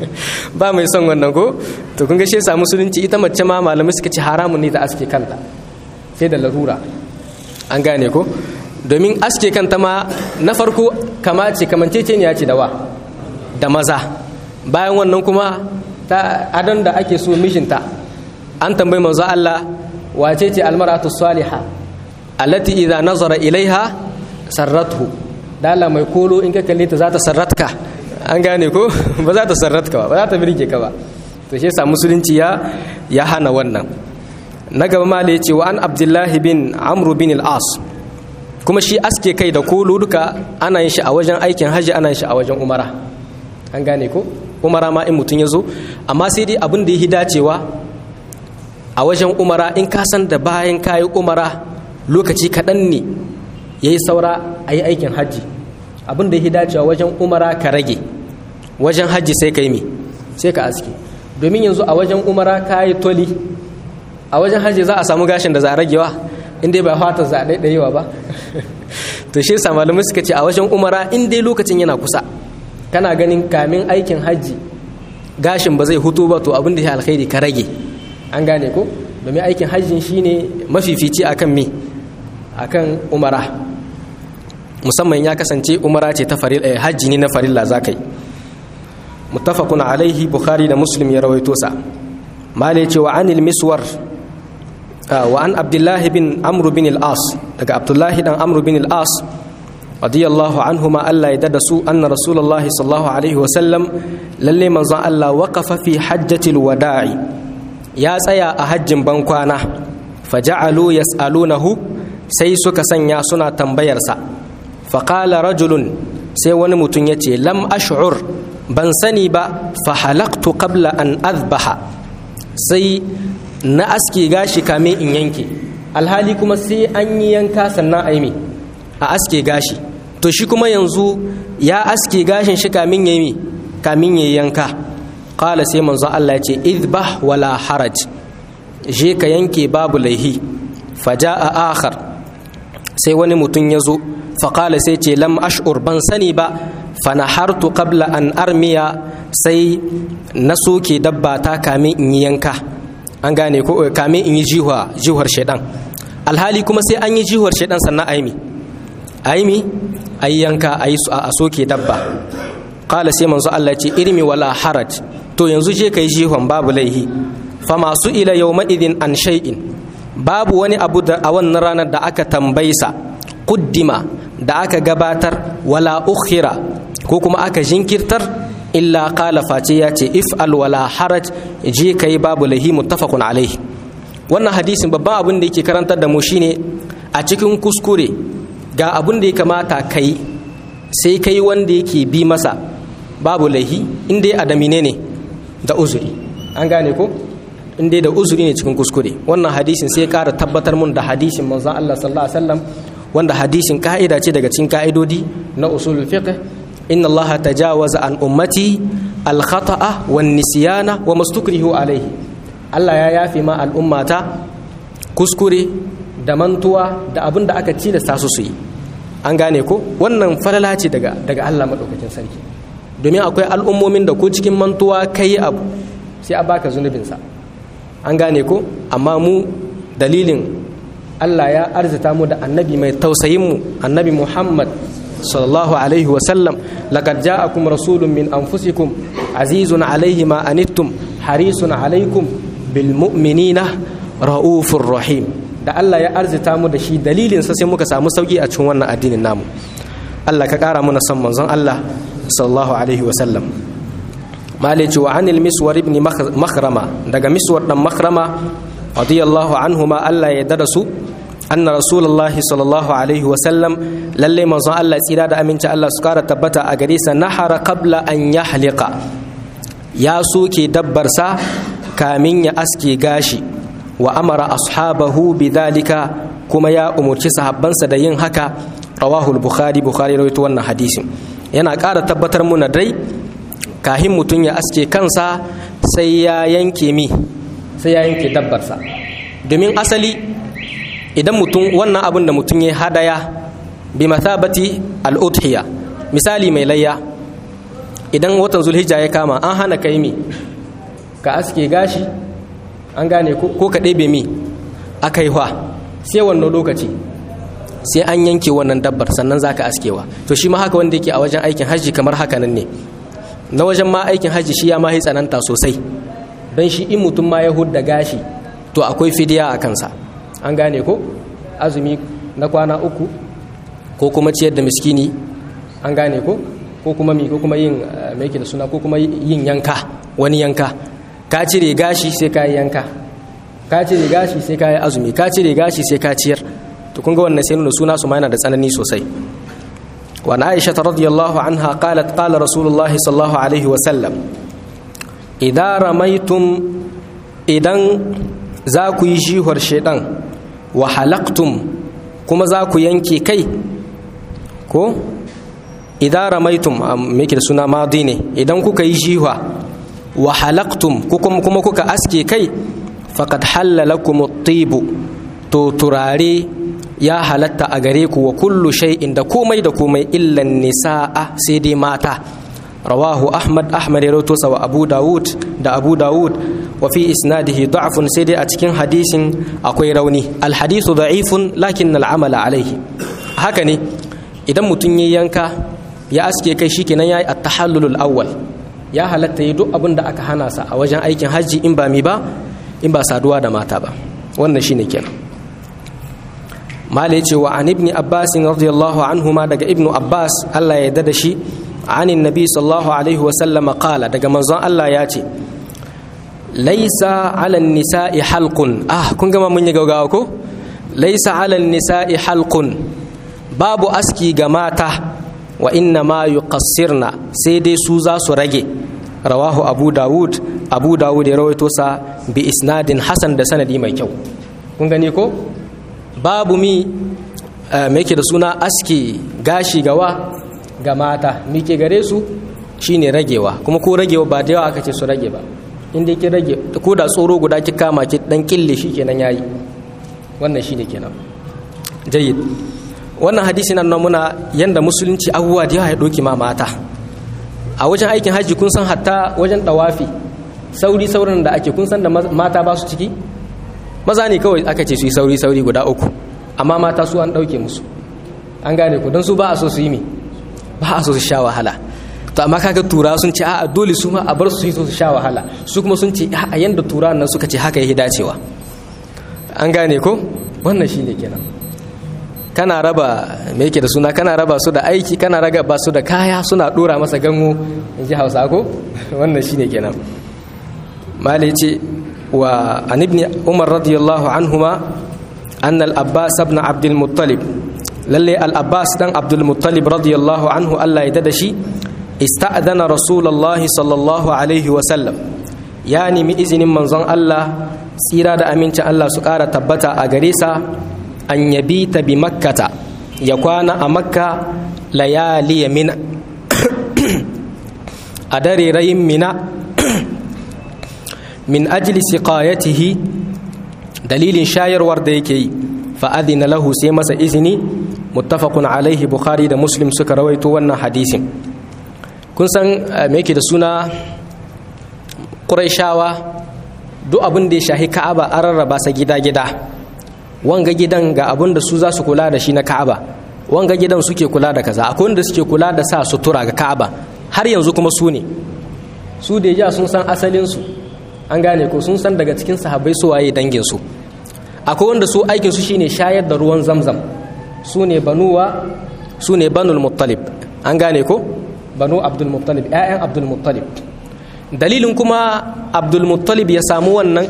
ba mai son wannan ko to kun ga shi yasa musulunci ita mace ma malamai suka ci haramun ne ta aske kanta sai da larura an gane ko domin aske kanta ma na farko kama ce kamanceceniya ce da wa da maza bayan wannan kuma ta adon da ake so mishinta an tambayi manzo Allah wace ce almaratu salihah allati idza nazara ilaiha sarrathu dala mai kolo in ka kalle ta za ta sarratka an gane ko ba za ta sarratka ba ba za ta birge ka ba to shi yasa musulunci ya ya hana wannan na gaba ma da yace wa an abdullahi bin amru bin al-as kuma shi aske kai da kolo duka ana yin shi a wajen aikin haji ana yin shi a wajen umara an gane ko umara ma in mutum ya zo amma sai dai abin da ya dacewa a wajen umara in ka san da bayan kayi umara lokaci kaɗan ne ya yi saura a yi aikin hajji abin da ya dacewa wajen umara ka rage wajen hajji sai ka yi mi sai ka aske domin yanzu a wajen umara ka yi toli a wajen hajji za a samu gashin da za a ragewa in dai ba fata za a ɗaiɗayewa ba to shi sa malamai suka ce a wajen umara in dai lokacin yana kusa kana ganin kamin aikin hajji gashin ba zai hutu ba to abin da ya alkhairi ka rage an gane ko domin aikin hajjin shine mafifici akan me akan umara musamman ya kasance umara ce ta farilla hajji ne na farilla zakai muttafaqun alaihi bukhari da muslim ya rawaito sa malai ce wa anil miswar wa an abdullahi bin amr bin al-as daga abdullahi dan amr bin al-as radiyallahu anhuma Allah ya dada su anna rasulullah sallallahu alaihi wasallam lalle manzon Allah waqafa fi hajjatil wada'i ya tsaya a hajjin bankwana faja'alu yas'alunahu sai suka sanya suna tambayarsa faqala rajulun sai wani mutum ya ce lam ash'ur ban sani ba fa halaqtu qabla an azbaha sai na aske gashi kame in yanke alhali kuma sai an yi yanka sannan a yi a aske gashi to shi kuma yanzu ya aske gashin shi kamin ya yi kamin ya yanka kala sai manzo Allah ya ce idbah wala haraj je ka yanke babu laihi faja'a akhar sai wani mutum ya zo faƙala sai ce lam ash'ur ban sani ba fanahartu qabla an armiya sai na soke dabba ta kamin in yi yanka an gane ko kamin in yi jihuwa jihuwar shaidan alhali kuma sai an yi jihuwar shaidan sannan aimi aimi ayi yanka ayi a soke dabba qala sai manzo Allah ce irmi wala haraj to yanzu je kai jihuwan babu laihi fa masu ila yawma idin an shay'in babu wani abu da a wannan ranar da aka tambaysa kuddima da aka gabatar wala ukhira ko kuma aka jinkirtar illa qala face ya ce if'al wala haraj je kai babu lahi muttafaqun alaihi wannan hadisin babban abin da yake karantar da mu shine a cikin kuskure ga abin da ya kamata kai sai kai wanda yake bi masa babu lahi inda adamine ne da uzuri an gane ko inda da uzuri ne cikin kuskure wannan hadisin sai kara tabbatar mun da hadisin manzon Allah sallallahu alaihi wasallam wanda hadisin ka'ida ce daga cikin ka'idodi na usulul fiqh inna allaha tajawaza an ummati al-khata'a wan nisyana wa mastukrihu alaihi Allah ya yafi ma al'ummata kuskure da mantuwa da abin da aka tilasta su su yi an gane ko wannan falala ce daga daga Allah madaukakin sarki domin akwai al'ummomin da ko cikin mantuwa kai abu sai a baka zunubinsa an gane ko amma mu dalilin Allah ya arzita mu da annabi mai tausayin mu annabi Muhammad sallallahu alaihi wa sallam laqad ja'akum rasulun min anfusikum azizun alaihi ma anittum harisun alaikum bil mu'minina raufur rahim da Allah ya arzita mu da shi dalilin sa sai muka samu sauki a cikin wannan addinin namu Allah ka kara mana son manzon Allah sallallahu alaihi wa sallam malici wa anil miswar ibn makhrama daga miswar dan makhrama radiyallahu anhuma Allah ya dada su anna rasulullah sallallahu alaihi wa sallam lalle manzon Allah tsira da aminci Allah su kara tabbata a gare sa nahara qabla an yahliqa ya soke dabbar sa kamin ya aske gashi wa amara ashabahu bidhalika kuma ya umurci sahabbansa da yin haka rawahu al-bukhari bukhari rawaito wannan hadisin yana ƙara tabbatar muna dai kahin mutum ya aske kansa sai ya yanke mi sai ya yanke dabbarsa domin asali idan mutum wannan abin da mutum ya hadaya bi mathabati al-udhiya misali mai layya idan watan zulhijja ya kama an hana kai mi ka aske gashi an gane ko ka ɗebe mi aka yi sai wannan lokaci sai an yanke wannan dabbar sannan za ka askewa to shi ma haka wanda yake a wajen aikin hajji kamar haka nan ne na wajen ma aikin hajji shi ya ma yi tsananta sosai don shi in mutum ma ya hudda gashi to akwai fidiya a kansa an gane ko azumi na kwana uku ko kuma ciyar da miskini an gane ko ko kuma mi ko kuma yin mai da suna ko kuma yin yanka wani yanka ka cire gashi sai ka yi yanka ka cire gashi sai ka yi azumi ka cire gashi sai ka ciyar to kun ga wannan sai nuna suna su ma yana da tsanani sosai wa na aisha radiyallahu anha qalat qala rasulullahi sallallahu alaihi wa sallam idan ramaitum idan za ku yi jihar shaidan wa halaktum kuma za ku yanke kai ko idan ramaitum me da suna madi ne idan kuka yi jihwa wa halaktum kuma kuka aske kai faqad halalakum at-tibu to turare ya halatta a gare ku wa kullu shay'in da komai da komai illan nisa'a sai dai mata rawahu ahmad ahmad ya rawaito wa abu dawud da abu dawud wa fi isnadihi da'fun sai dai a cikin hadisin akwai rauni al hadithu da'ifun lakin al amala alaihi haka ne idan mutum ya yanka ya aske kai shikenan yayi at-tahallulul awwal ya halatta yi duk abin da aka hana sa a wajen aikin hajji in ba mi ba in ba saduwa da mata ba wannan shine kenan mala ya ce wa an ibni abbas radiyallahu anhu ma daga ibnu abbas Allah ya yarda da shi anin nabi sallallahu alaihi wa sallam qala daga manzon Allah ya ce laisa ala nisa'i halqun ah kun gama mun yi gaugawa ko laisa ala nisa'i halqun babu aski ga mata wa inna ma yuqassirna sai dai su za su rage rawahu abu dawud abu dawud ya rawaito sa bi isnadin hasan da sanadi mai kyau kun gani ko babu mi me yake da suna aski gashi gawa ga mata mi ke gare su shine ragewa kuma ko ragewa ba da yawa aka ce su rage ba inda ki rage ko da tsoro guda ki kama ki dan kille shi kenan yayi wannan shine kenan jayyid wannan hadisi nan muna yanda musulunci abubuwa da yawa ya ɗauki ma mata a wajen aikin hajji kun san hatta wajen ɗawafi sauri saurin da ake kun san da mata ba su ciki maza ne kawai aka ce su yi sauri sauri guda uku amma mata su an ɗauke musu an gane ku don su ba a so su yi mi ba a so su sha wahala to amma kaga tura sun ce a'a dole su ma a bar su yi so su sha wahala su kuma sun ce a yanda tura nan suka ce haka yake dacewa an gane ko wannan shine kenan kana raba me yake da suna kana raba su da aiki kana raga ba su da kaya suna dora masa gango in ji hausa ko wannan shine kenan mali ce wa an ibn umar radiyallahu anhuma anna al-abbas ibn abd al-muttalib lalle al-abbas dan abd al-muttalib radiyallahu anhu Allah ya dada shi ista'dana rasulullahi sallallahu alaihi wa sallam ya nemi izinin manzon Allah tsira da amincin Allah su ƙara tabbata a gare sa an yabi ta bi makkata ya kwana a makka layali ya mina a dare rayin mina min ajli siqayatihi dalilin shayarwar da yake yi fa'adina lahu sai masa izini muttafaqun alaihi bukhari da muslim suka rawaito wannan hadisin kun san me yake da suna ƙuraishawa duk abin da ya shahi ka'aba an rarraba sa gida-gida wanga gidan ga abin da su za su kula da shi na ka'aba wanga gidan suke kula da kaza akwai wanda suke kula da sa sutura ga ka'aba har yanzu kuma su ne su da ja sun san asalinsu an gane ko sun san daga cikin sahabbai su waye dangin su akwai wanda su aikin su shine shayar da ruwan zamzam su ne banuwa su ne banul muttalib an gane ko banu abdul muttalib ƴaƴan abdul muttalib dalilin kuma abdul muttalib ya samu wannan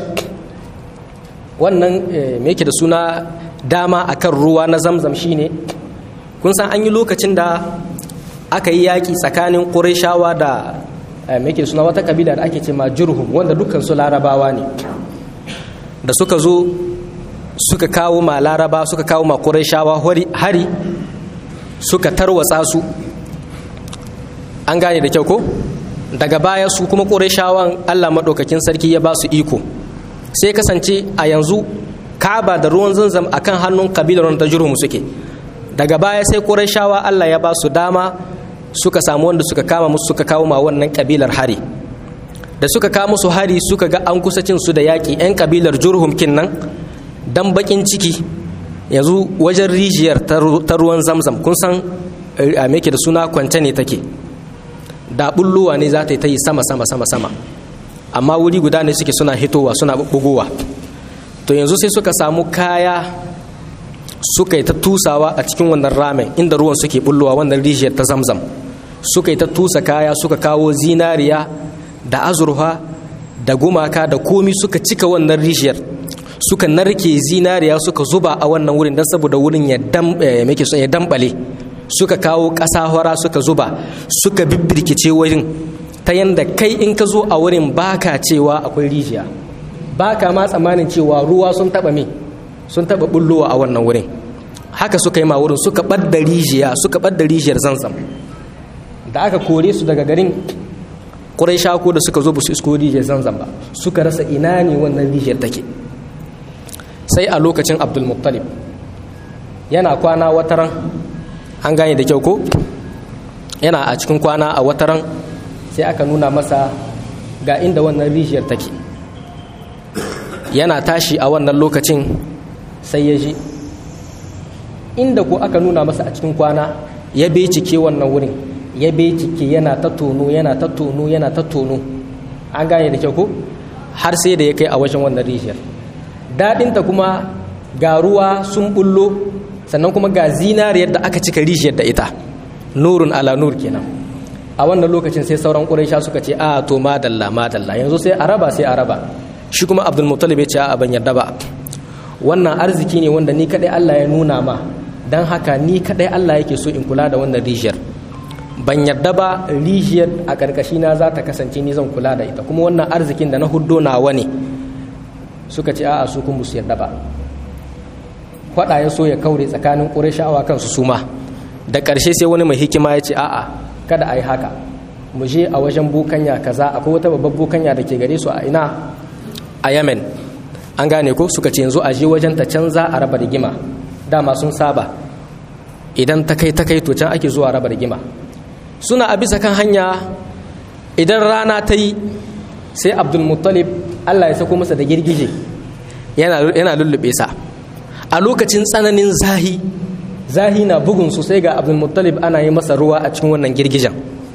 wannan me yake da suna dama akan ruwa na zamzam shine kun san an yi lokacin da aka yi yaƙi tsakanin ƙurashawa da me yake suna wata kabila da ake ce ma jurhum wanda dukkan su larabawa ne da suka zo suka kawo ma laraba suka kawo ma ƙurashawa hari suka tarwatsa su an gane da kyau ko daga baya su kuma ƙurashawan allah maɗaukakin sarki ya ba su iko sai kasance a yanzu kaba da ruwan zanzam a kan hannun kabilar ta jurhum suke daga baya sai ƙurashawa allah ya ba su dama suka samu wanda suka kama musu suka kawo ma wannan kabilar hari da suka kawo musu hari suka ga an kusa cin su da yaƙi 'yan kabilar jurhum kin nan dan bakin ciki yanzu wajen rijiyar ta ruwan zamzam kun san a da suna kwance ne take da bulluwa ne za ta yi ta yi sama sama sama sama amma wuri guda ne suke suna hitowa suna bugowa to yanzu sai suka samu kaya suka yi ta tusawa a cikin wannan ramen inda ruwan suke bullowa wannan rijiyar ta zamzam suka yi ta tusa kaya suka kawo zinariya da azurfa da gumaka da komi suka cika wannan rijiyar suka narke zinariya suka zuba a wannan wurin don saboda wurin ya dambale suka kawo ƙasa hora suka zuba suka bibbirkice wurin ta yanda kai in ka zo a wurin baka cewa akwai rijiya baka ma tsammanin cewa ruwa sun taba me sun taba bullowa a wannan wurin haka suka yi ma wurin suka ɓadda rijiya suka ɓadda rijiyar zanzam da aka kore su daga garin ƙurai shako da suka zo ba su isko rijiyar zanzam ba suka rasa ina ne wannan rijiyar take sai a lokacin abdulmuttalib yana kwana wataran an gane da kyau ko yana a cikin kwana a wataran sai aka nuna masa ga inda wannan rijiyar take yana tashi a wannan lokacin sai ya ji inda ko aka nuna masa a cikin kwana ya becike wannan wurin ya becike yana ta tono yana ta tono yana ta tono an gane da kyau ko har sai da ya kai a wajen wannan rijiyar daɗinta kuma ga ruwa sun bullo sannan kuma ga zinariyar da aka cika rijiyar da ita nurun ala nur kenan a wannan lokacin sai sauran ƙuraisha suka ce a to madalla madalla yanzu sai a raba sai a raba shi kuma abdul muttalib ya ce a ban yarda ba wannan arziki ne wanda ni kadai Allah ya nuna ma dan haka ni kadai Allah yake so in kula da wannan rijiyar ban yarda ba rijiyar a karkashi na za ta kasance ni zan kula da ita kuma wannan arzikin da na huddo nawa ne suka ce a'a su kun musu yarda ba faɗa ya so ya kaure tsakanin ƙurashawa kansu suma da ƙarshe sai wani mai hikima ya ce a'a kada a yi haka mu je a wajen bukanya kaza akwai wata babbar bukanya da ke gare su a ina a yemen an gane ko suka ce yanzu a je wajen ta canza a raba rigima dama sun saba idan ta kai ta kai to can ake zuwa raba rigima suna a bisa kan hanya idan rana ta yi sai abdulmuttalib allah ya sako masa da girgije yana lullube sa a lokacin tsananin zahi zahi na bugun su sai ga abdulmuttalib ana yi masa ruwa a cikin wannan girgijen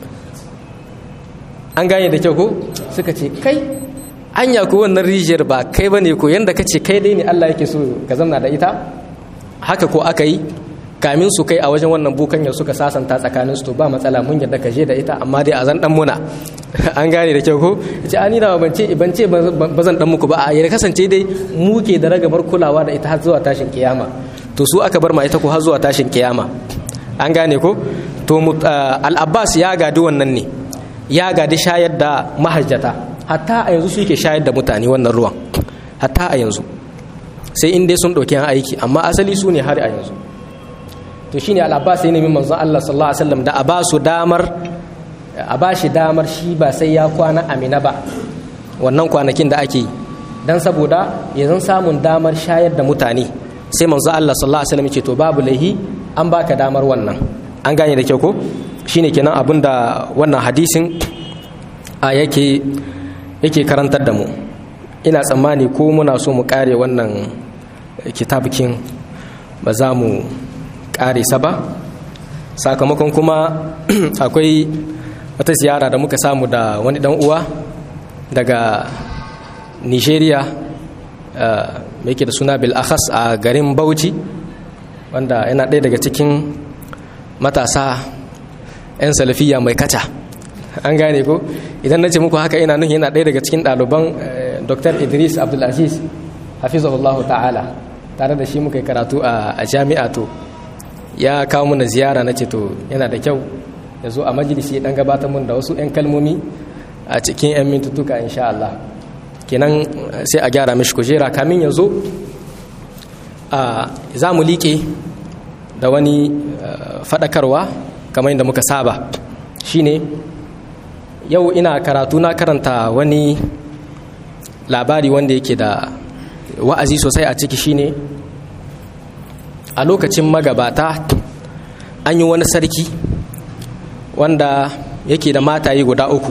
an gane da kyau ko suka ce kai anya ko wannan rijiyar ba kai bane ko yanda ka ce kai dai ne allah yake so ka zamna da ita haka ko aka yi kamin su kai a wajen wannan bukanyar suka sasanta tsakanin su to ba matsala mun yadda ka je da ita amma dai a zan dan muna an gane da kyau ko ce ani da ban ce ban ce ba zan dan muku ba a ya kasance dai mu ke da ragamar kulawa da ita har zuwa tashin kiyama to su aka bar ma ita ko har zuwa tashin kiyama an gane ko to al-abbas ya gadi wannan ne ya gadi shayar da mahajjata hatta a yanzu suke shayar da mutane wannan ruwan hatta a yanzu sai in dai sun ɗauki aiki amma asali su ne har a yanzu to shine al-abbas ya nemi manzon Allah sallallahu alaihi wasallam da a ba su damar a ba shi damar shi ba sai ya kwana amina ba wannan kwanakin da ake yi dan saboda yanzu samun damar shayar da mutane sai manzon Allah sallallahu alaihi wasallam ya ce to babu laihi an baka damar wannan an gane da kyau ko shine kenan abin da wannan hadisin a yake yake karantar da mu ina tsammani ko muna so mu kare wannan kitabukin ba za mu kare sa ba sakamakon kuma akwai wata ziyara da muka samu da wani dan uwa daga nigeria mai ke da suna bil'akhas a garin bauchi wanda yana ɗaya daga cikin matasa 'yan salafiya mai kaca an gane ko idan na ce muku haka ina nuhi yana ɗaya daga cikin ɗaliban dr idris abdulaziz hafizahullahu ta'ala tare da shi muka yi karatu a jami'a to ya kawo mana ziyara na ce to yana da kyau ya zo a majalisi dan gabatar mun da wasu 'yan kalmomi a cikin 'yan mintutuka insha Allah kenan sai a gyara mishi kujera kamin ya zo za mu liƙe da wani faɗakarwa kamar yadda muka saba shine yau ina karatu na karanta wani labari wanda yake da wa'azi sosai a ciki shine a lokacin magabata an yi wani sarki wanda yake da mataye guda uku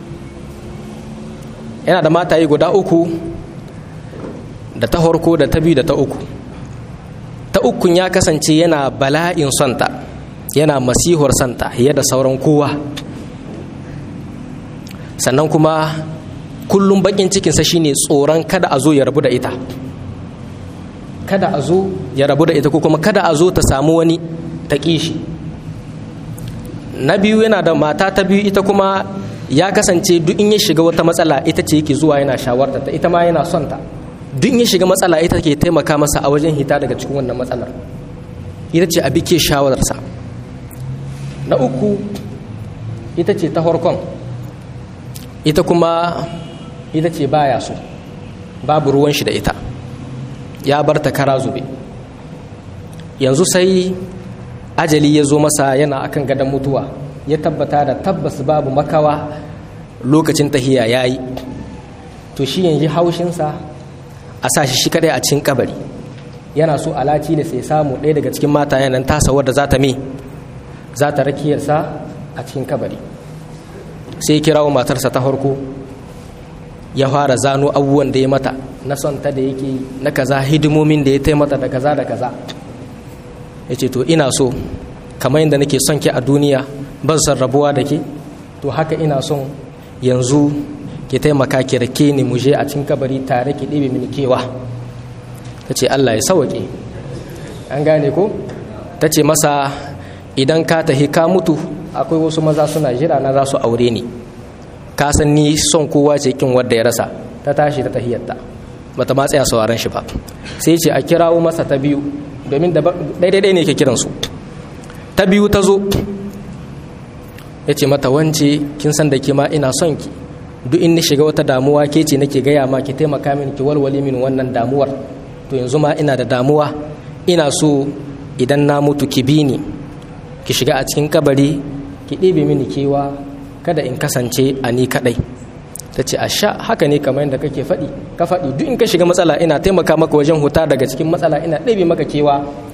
yana da mataye guda uku da ta harko da ta biyu da ta uku ta ukun ya kasance yana bala'in sonta yana masihur santa fiye da sauran kowa sannan kuma kullum bakin cikinsa shine tsoron kada a zo ya rabu da ita kada a zo ya rabu da ita ko kuma kada a zo ta samu wani ta kishi na biyu yana da mata ta biyu ita kuma ya kasance duk in ya shiga wata matsala ita ce yake zuwa yana shawarta ta ita ma yana son ta duk in ya shiga matsala ita ke taimaka masa a wajen hita daga cikin wannan matsalar ita ce abi ke shawararsa na uku ita ce ta harkon ita kuma ita ce baya so babu ruwan shi da ita ya bar ta kara zube yanzu sai ajali ya zo masa yana akan gadon mutuwa ya tabbata da tabbas babu makawa lokacin tahiya ya yi to shi yanzu haushinsa a sa shi shi kadai a cikin kabari yana so alaci da sai samu ɗaya daga cikin mata yanan tasa wadda za ta me za ta rakiyarsa a cikin kabari sai kirawo matarsa ta farko ya fara zano abubuwan da ya mata na son ta da yake na kaza hidimomin da ya taimata da kaza da kaza ya ce to ina so kamar yadda nake son ki a duniya ban son rabuwa da ke to haka ina son yanzu ki taimaka ki rake ni muje a cikin kabari tare ki ɗebe mini kewa ta ce allah ya sawaƙe an gane ko ta ce masa idan ka tahi ka mutu akwai wasu maza suna jira na za su aure ni ka san ni son kowa ce kin wadda ya rasa ta tashi ta tahiyarta bata ma tsaya sauraron shi ba sai ce a kirawo masa ta biyu domin daidai ne ke kiransu ta biyu ta zo ya ce mata wance kin san da ke ma ina son ki duk in ni shiga wata damuwa ke ce nake gaya ma ki taimaka min ki walwale min wannan damuwar to yanzu ma ina da damuwa ina so idan na mutu ki bi ni ki shiga a cikin kabari ki ɗebe mini kewa kada in kasance a ni kaɗai ta ce a sha haka ne kamar yadda kake faɗi ka faɗi duk in ka shiga matsala ina taimaka maka wajen huta daga cikin matsala ina ɗebe maka kewa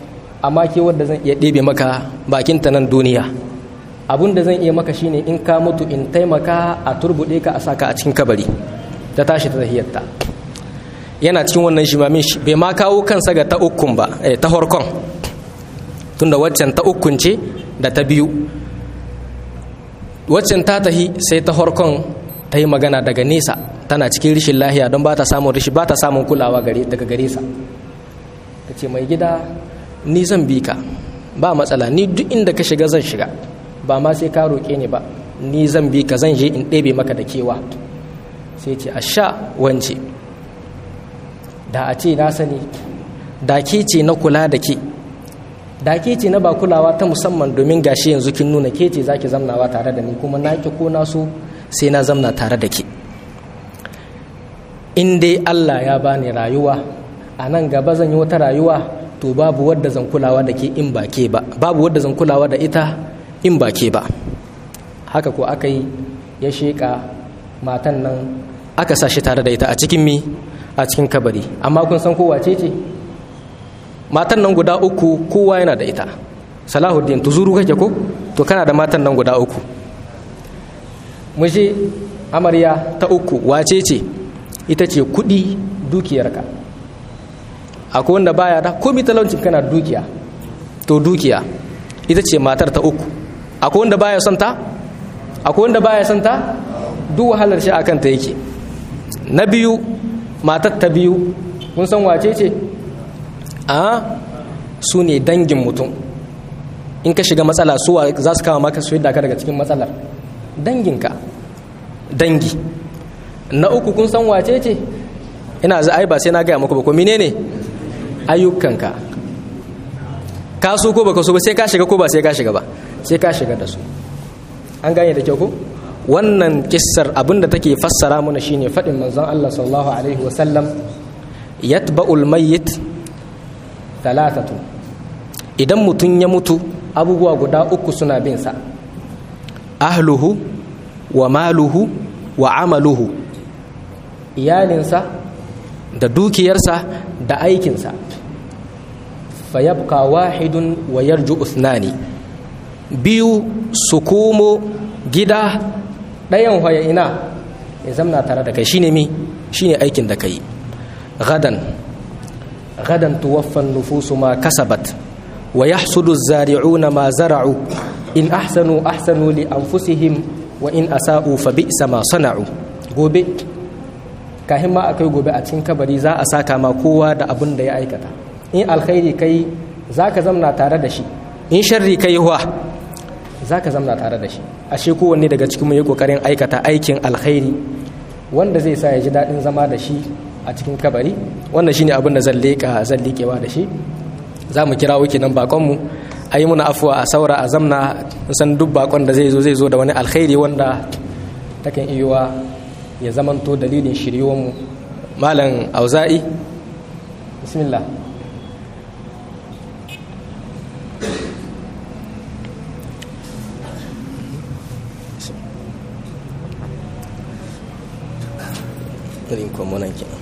amma ke wadda zan iya ɗebe maka bakinta nan duniya abun da zan iya maka shine in ka mutu in taimaka a turbuɗe ka a saka a cikin kabari ta tashi ta tahiyarta yana cikin wannan shimamin shi bai ma kawo kansa ga ta ukun ba eh, ta horkon tunda waccan ta ukun ce da ta biyu waccan ta tahi sai ta horkon ta yi magana daga nesa tana cikin rishin lahiya don ba ta samun rishi ba ta samun kulawa daga gare sa ta ce mai gida ni zan bi ka ba matsala ni duk inda ka shiga zan shiga ba ma sai ka roƙe ni ba ni zan bi ka zan je in ɗebe maka da kewa sai ce a sha wance da a ce na sani da ke ce na kula da ke da ke ce na ba kulawa ta musamman domin gashi yanzu kin nuna ke ce za ki zamnawa tare da ni kuma na ki ko na so sai na zamna tare da ke in dai allah ya bani rayuwa a nan gaba zan yi wata rayuwa to babu wadda zan kulawa da ke in ba ke ba babu wadda zan kulawa da ita in ba ke ba haka ko aka yi ya sheƙa matan nan aka sa shi tare da ita a cikin mi a cikin kabari amma kun san kowa ce ce matan nan guda uku kowa yana da ita salahuddin tuzuru kake ko to kana da matan nan guda uku muje amarya ta uku wace ce ita ce kudi dukiyarka akwai wanda baya da komi talaucin kana dukiya to dukiya ita ce matar ta uku akwai wanda baya son ta akwai wanda baya son ta duk wahalar shi akan ta yake na biyu matar ta biyu kun san wace ce a su ne dangin mutum in ka shiga matsala su za su kama maka su yadda ka daga cikin matsalar danginka dangi na uku kun san wace ce ina za ai ba sai na gaya muku ba ko menene ayyukanka ka so ko baka so ba sai ka shiga ko ba sai ka shiga ba sai ka shiga da su an gane da kyau ko wannan kissar abinda take fassara mana shine faɗin manzon Allah sallallahu alaihi wasallam yatba'ul mayyit talatatu idan mutum ya mutu abubuwa guda uku suna bin sa ahluhu wa maluhu wa amaluhu iyalinsa da dukiyarsa da aikinsa fayabka wahidun wa yarju usnani biyu su komo gida ɗayan waya ina ya zamna tare da kai shine mi shine aikin da kai gadan gadan tuwaffan nufusu ma kasabat wa yahsudu zari'una ma zara'u in ahsanu ahsanu li anfusihim wa in asa'u fa bi'sa ma sana'u gobe kahin ma akai gobe a cikin kabari za a saka ma kowa da abin da ya aikata in alkhairi kai zaka zamna tare da shi in sharri kai wa zaka zamna tare da shi ashe kowanne daga cikin mu yi kokarin aikata aikin alkhairi wanda zai sa ya ji daɗin zama da shi a cikin kabari wannan shine abin da zan leƙa zan liƙewa da shi za mu kira wuki nan bakonmu a yi muna afuwa a saura a zamna san duk bakon da zai zo zai zo da wani alkhairi wanda takan iya ya zamanto dalilin shiryowanmu malam auza'i bismillah irin kwamonan kenan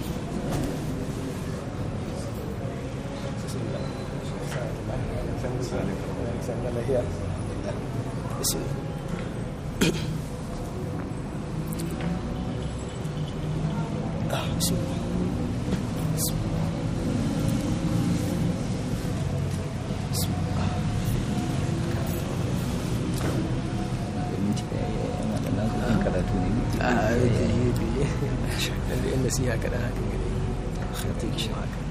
nasiha kaɗan haka gare